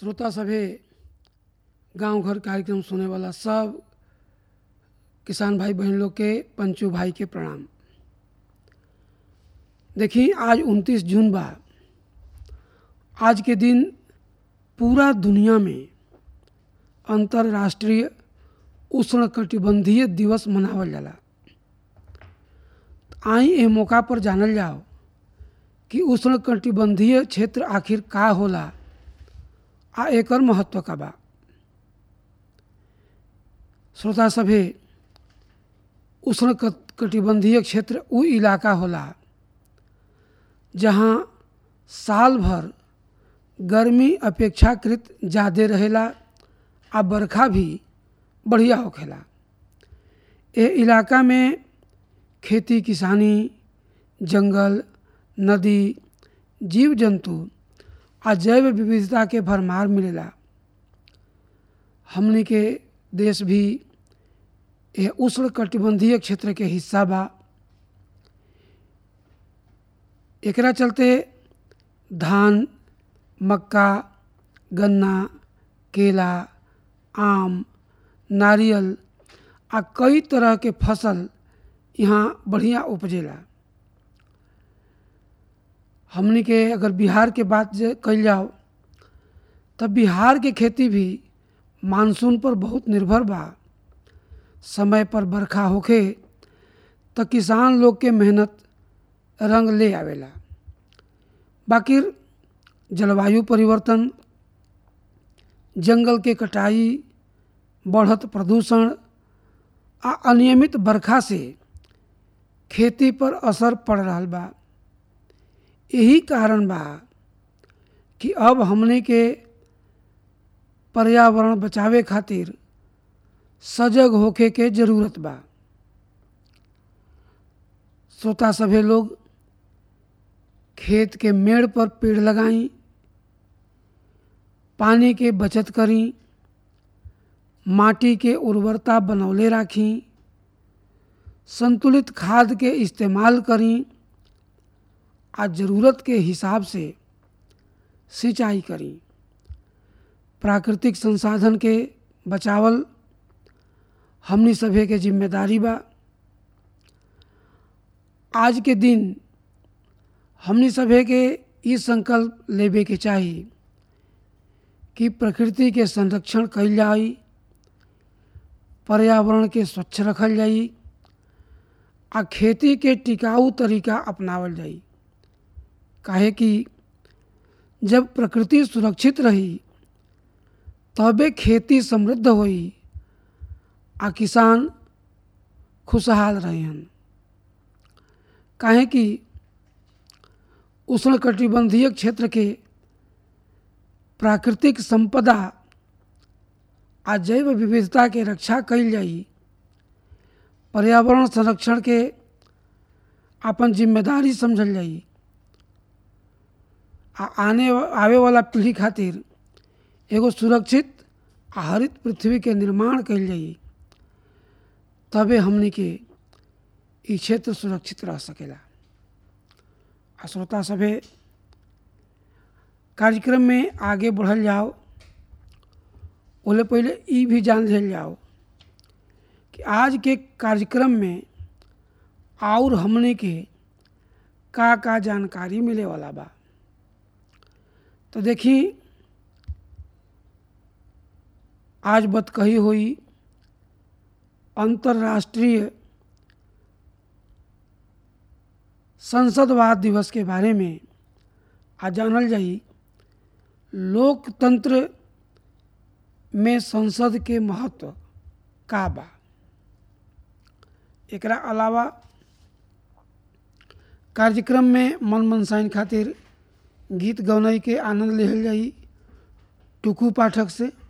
श्रोता सभे गांव घर कार्यक्रम सुने वाला सब किसान भाई बहन लोग के पंचू भाई के प्रणाम देखी आज 29 जून बा आज के दिन पूरा दुनिया में अंतर्राष्ट्रीय उष्णकटिबंधीय दिवस मनावल जाला आई ए मौका पर जानल जाओ कि उष्णकटिबंधीय क्षेत्र आखिर का होला आ एकर महत्व का बा श्रोता सभे उष्ण कटिबंधीय क्षेत्र उ इलाका होला जहाँ साल भर गर्मी अपेक्षाकृत ज़्यादा रहेला आ बरखा भी बढ़िया होखेला ए इलाका में खेती किसानी जंगल नदी जीव जंतु आ जैव विविधता के भरमार मिलेला हमनी के देश भी यह उष्ण कटिबंधीय क्षेत्र के हिस्सा बा एकरा चलते धान मक्का गन्ना केला आम नारियल आ कई तरह के फसल यहाँ बढ़िया उपजेला हमनी के अगर बिहार के बात कल जाओ तब बिहार के खेती भी मानसून पर बहुत निर्भर बा समय पर बरखा होखे तो किसान लोग के मेहनत रंग ले आवेला बाकी जलवायु परिवर्तन जंगल के कटाई बढ़त प्रदूषण आ अनियमित बरखा से खेती पर असर पड़ रहा बा यही कारण बा कि अब हमने के पर्यावरण बचावे खातिर सजग होके के जरूरत बा श्रोता सभे लोग खेत के मेड़ पर पेड़ लगाई पानी के बचत करी माटी के उर्वरता बनौले राखी संतुलित खाद के इस्तेमाल करी आ ज़रूरत के हिसाब से सिंचाई करी प्राकृतिक संसाधन के बचावल हमनी सभे के जिम्मेदारी बा आज के दिन हमनी सभे के ई संकल्प लेवे के चाही कि प्रकृति के संरक्षण कल जाई पर्यावरण के स्वच्छ रखल जाई आ खेती के टिकाऊ तरीका अपनावल जाई काहे कि जब प्रकृति सुरक्षित रही तबे खेती समृद्ध होई आ किसान खुशहाल रहन काहे कि उष्णकटिबंधीय क्षेत्र के प्राकृतिक संपदा आ जैव विविधता के रक्षा कल जाई पर्यावरण संरक्षण के अपन जिम्मेदारी समझल जाई आ आने आवे वाला पीढ़ी खातिर एगो सुरक्षित आ हरित पृथ्वी के निर्माण कल जाई तबे हमने के ई क्षेत्र सुरक्षित रह सकेला आ श्रोता सभे कार्यक्रम में आगे बढ़ल जाओ ओले पहले ई भी जान लिया जाओ कि आज के कार्यक्रम में और हमने के का का जानकारी मिले वाला बा तो देखी आज बत कही हुई अंतर्राष्ट्रीय संसदवाद दिवस के बारे में आज जानल जाई लोकतंत्र में संसद के महत्व का बा एकरा अलावा कार्यक्रम में मन मनसाइन खातिर गीत गौनई के आनंद लिहल जाई टुकू पाठक से